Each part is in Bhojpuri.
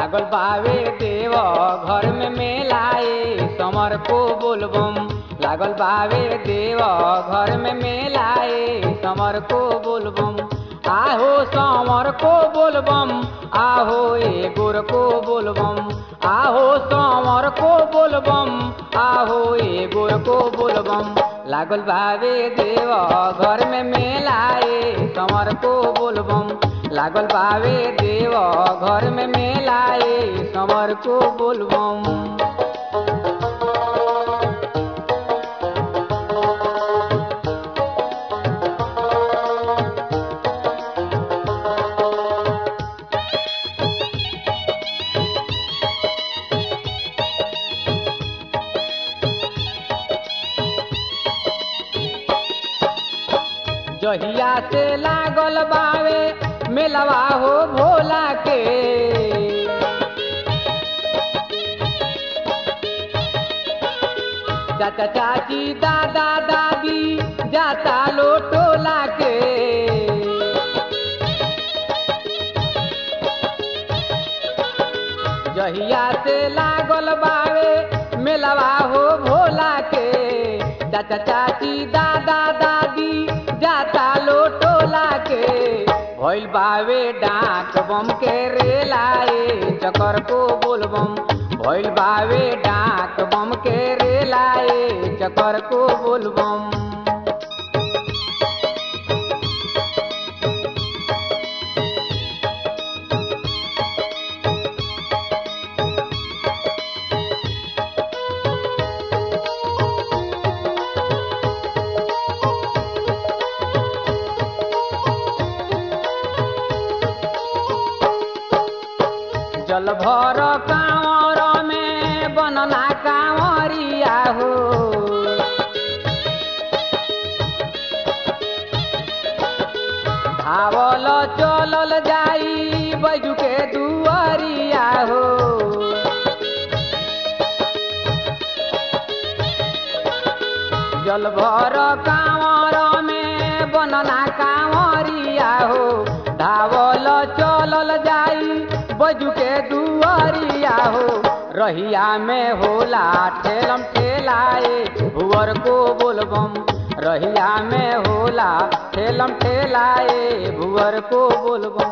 लागल बावे देव घर में मेलाए समर को बोलबम लागल बावे देव घर में मेलाए समर को बोलबम आहो समर को बोलबम आहो ए गोर को बोलबम आहो समर को बोलबम आहो ए गोर को बोलबम लागल बावे देव घर में मेलाए समर को बोलबम लागल बावे देव घर में मेलाए समर को बोलबम जहिया से लागल बावे मेलवा हो भोला के चाचा चाची दादा दादी जाता लो टोला के जहिया से लागल बावे मेलवा हो भोला के चाचा चाची दादा दादी जाता लो टोला के भइल बावे डाक बम के रेलाए चकर को बोलबम भइल बावे डाक बम के रेलाए चकर को बोलबम जल भर कांवर में बनना कांवरिया हो धावल चलल जाई बैजू के दुआरिया हो जल भर कांवर में बनना कांवरिया हो धावल चलल जाई बजू के दुआरिया हो रहिया में होला ठेलम ठेलाए भुअर को बोलबम रहिया में होला ठेलम ठेलाए भुअर को बोलबम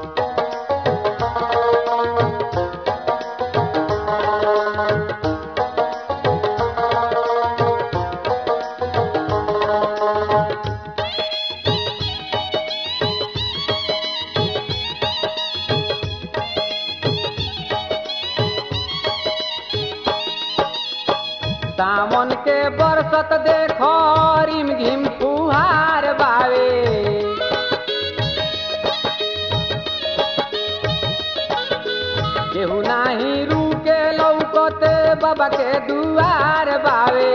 सावन के बरसत देखो रिम झिम फुहार बावे केहू नाही रुके लौकते बाबा के दुआर बावे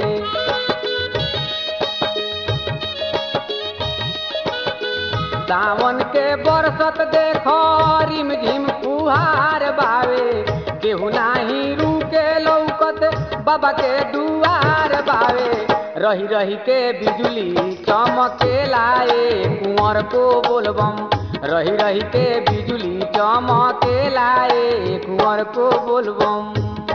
सावन के बरसत देखो रिम झिम फुहार बावे केहू नाही रुके लौकत बाबा के दुआर बावे रही रही के बिजली चमके लाए कुंवर को बोलबम रही रही के बिजली चमके लाए कुंवर को बोलबम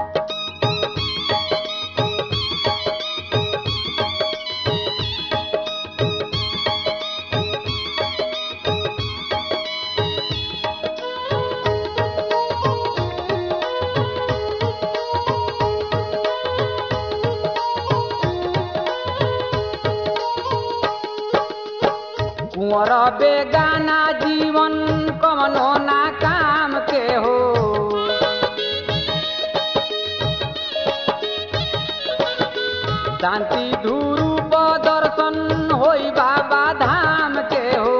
कुंवर बेगाना जीवन कमनो ना काम के हो शांति धूरूप दर्शन होई बाबा धाम के हो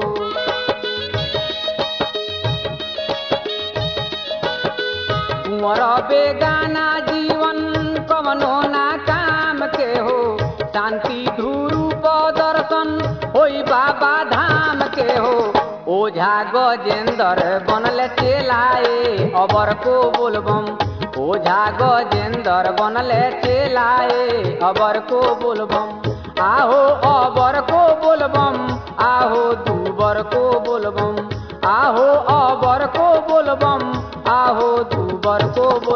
कुंवर बेगाना जीवन कमनो ना काम के हो शांति धूरूप दर्शन होई बाबा धाम के हो ओझा गजेंद्र बनल चेलाए अबर को बोलबम ओझा गजेंद्र बनल चेलाए अबर को बोलबम आहो अबर को बोलबम आहो दूबर को बोलबम आहो अबर को बोलबम आहो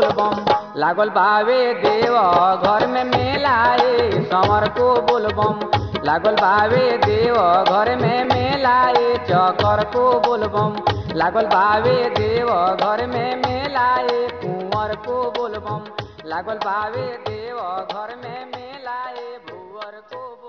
बोलबम लागल बावे देव घर में मेलाए समर को बोलबम लागल बावे देव घर में मेलाए चकर को बोलबम लागल बावे देव घर में मेलाए कुंवर को बोलबम लागल बावे देव घर में मेलाए भुअर को बोलबम